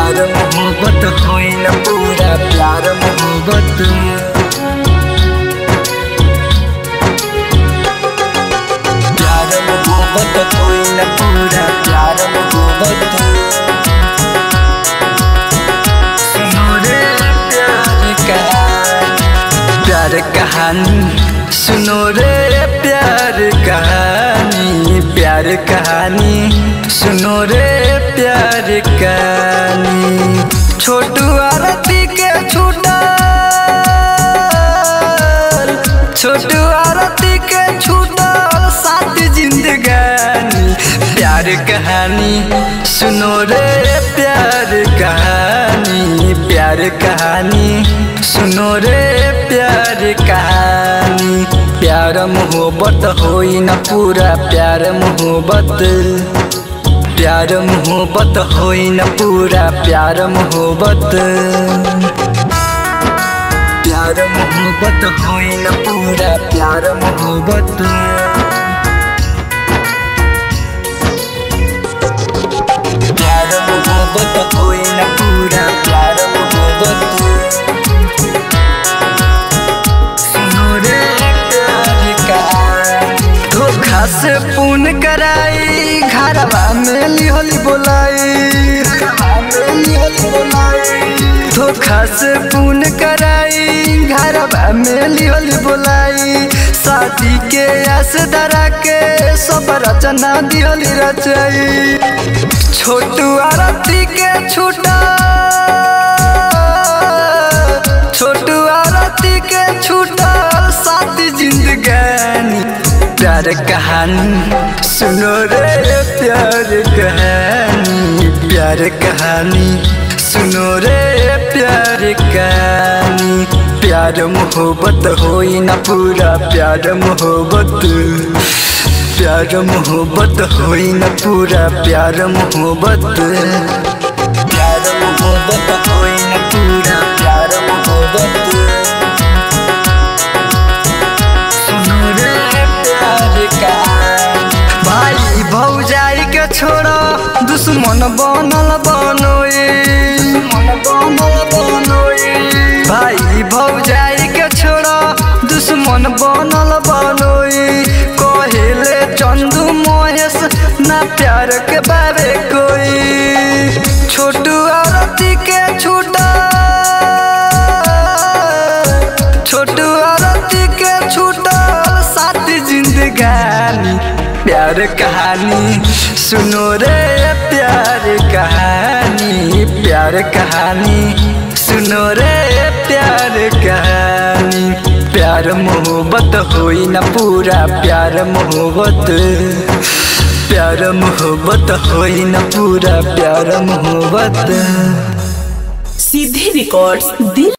प्यार मोहब्बत होई न पूरा प्यार मोहब्बत प्यार मोहब्बत होई न पूरा प्यार मोहब्बत सुनो रे प्यार कहानी प्यार कहानी सुनो रे प्यार कहानी प्यार कहानी सुनो रे प्यार कहानी छोटू आरती के छूटा छोटू आरती के छूटा सात जिंदगानी प्यार कहानी सुनो रे प्यार कहानी प्यार कहानी सुनो रे प्यार कहानी प्यार मोहब्बत होई न पूरा प्यार मोहब्बत प्यार मोहब्बत होई न पूरा प्यार मोहब्बत प्यार मोहब्बत होई न पूरा प्यार मोहब्बत प्यार मोहब्बत होई न पूरा प्यार मोहब्बत सुनो रे प्यार कहानी धोखा से पून कराई घरवा में लिहली बोलाई घरवा में लिहली बोलाई धोखा से पून कराई घरवा में लिहली बोलाई शादी के आस धरा के सब रचना दिहली रचाई छोटू आरती के छूटा छोटू आरती के छूटा सात जिंदगानी प्यार कहानी सुनो रे प्यार कहानी प्यार कहानी सुनो रे प्यार कहानी प्यार मोहब्बत होई न पूरा प्यार मोहब्बत प्यार मोहब्बत होई न पूरा प्यार मोहब्बत प्यार मोहब्बत होई न पूरा प्यार मोहब्बत सुनो रे प्यार कहानी भाई भौजाई के छोड़ो दुश्मन बनल बनोए दुश्मन बनल बनोए भाई भौजाई के छोड़ो दुश्मन बनल बनोए कहेले चंदू महेश ना प्यार के बारे कोई छोटू आरती के छूटा छोटू आरती के छूटा सात जिंदगानी प्यार कहानी सुनो रे प्यार कहानी प्यार कहानी सुनो रे प्यार कहानी प्यार मोहब्बत होई न पूरा प्यार मोहब्बत प्यार मोहब्बत होई न पूरा प्यार मोहब्बत सीधे रिकॉर्ड्स दिल